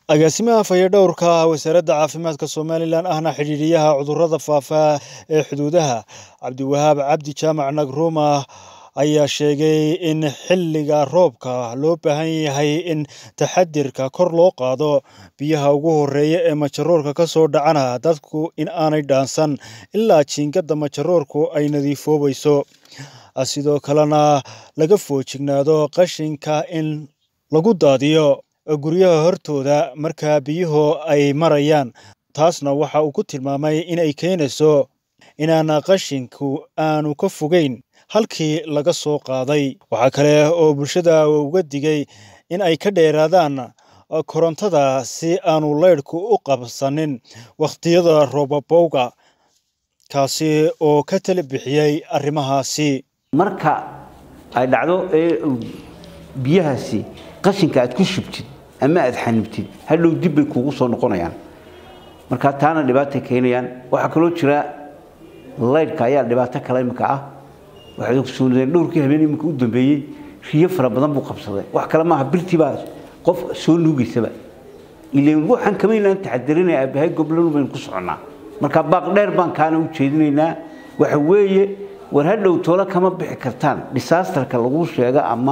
agaasimaha fayadhowrka wasaaradda caafimaadka somalilan ahna xidhiidhiyaha cudurrada faafa ee xuduudaha cabdiwahaab cabdi jaamac nagruma ayaa sheegay in xilliga roobka loo baahan yahay in taxadirka kor loo qaado biyaha ugu horeeya ee majaroorka ka soo dhacana dadku in aanay dhaansan ilaa jiingada majaroorku ay nadiifoobayso sidoo kalena laga foojignaado qashinka in lagu daadiyo guryaha hortooda markaa biyuhu ay marayaan taasna waxa uu ku tilmaamay inay keenayso inaan qashinku aanu ka fogeyn halkii laga soo qaaday waxaa kale oo bulshada uga digay in ay ka dheeraadaan korontada si aanu leydhku u qabsanin wakhtiyada roobabowga kaasi oo ka tala bixiyey arrimahaasi marka ay dhacdo ee biyahaasi qashinka aad ku shubtid ama aad xanibtid hadhow dib bay kuugu soo noqonayaan marka taana dhibaatay keenayaan waxaa kaloo jira laydhka ayaa dhibaato kale imika ah waxaad ogsoonadeen dhowrkii habeen iminka u dambeeyey riyo fara badan buu qabsaday wax kale maaha birtii baa qof soo nuugaysaba ileen waxaan kamaynaan taxadirinaya aabahay goblanu baynu ku soconnaa marka baaq dheer baan kaana u jeedinaynaa waxa weeye war hadhow toole kama bixi kartaan disaasterka lagu sheego ama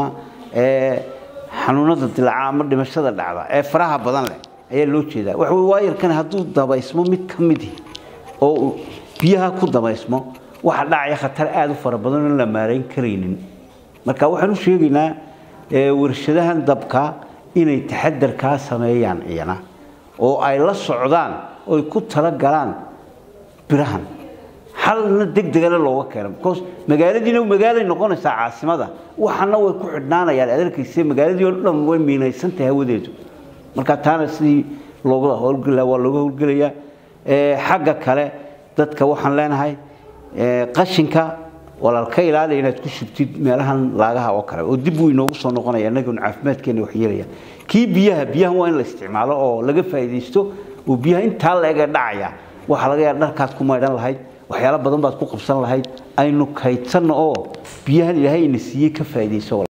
xanuunada dilaaca ama dhimashada dhacda ee faraha badan leh ayaa loo jeedaa waxa weye waayarkan hadduu dabaysmo mid ka midi oo biyaha ku dabaysmo waxa dhacaya khatar aada u fara badan oon la maarayn karaynin marka waxaan u sheegaynaa warshadahan dabka inay taxadarkaa sameeyaan iyana oo ay la socdaan oy ku talagalaan birahan xalna deg degana looga keeno because magaaladiina magaalay noqonaysaa caasimada waxana way ku xidhnaanayaan adarkayse magaaladii oo dhan way miinaysantahay hawadeedu marka taana sidii looga howlgela waa looga howlgelayaa xagga kale dadka waxaan leenahay qashinka walaal ka ilaali inaad ku shubtid meelahan laagaha oo kale oo dib wuu inoogu soo noqonaya annaguna caafimaadkeena wax yeelaya kii biyaha biyahan waa in la isticmaalo oo laga faa'iidaysto oo biyaha intaa la eg ee dhacaya waxaa laga yaaba dharkaad ku maydhan lahayd waxyaalo badan baad ku qabsan lahayd aynu kaydsanno oo biyahan ilaahay ina siiyey ka faa'iidayso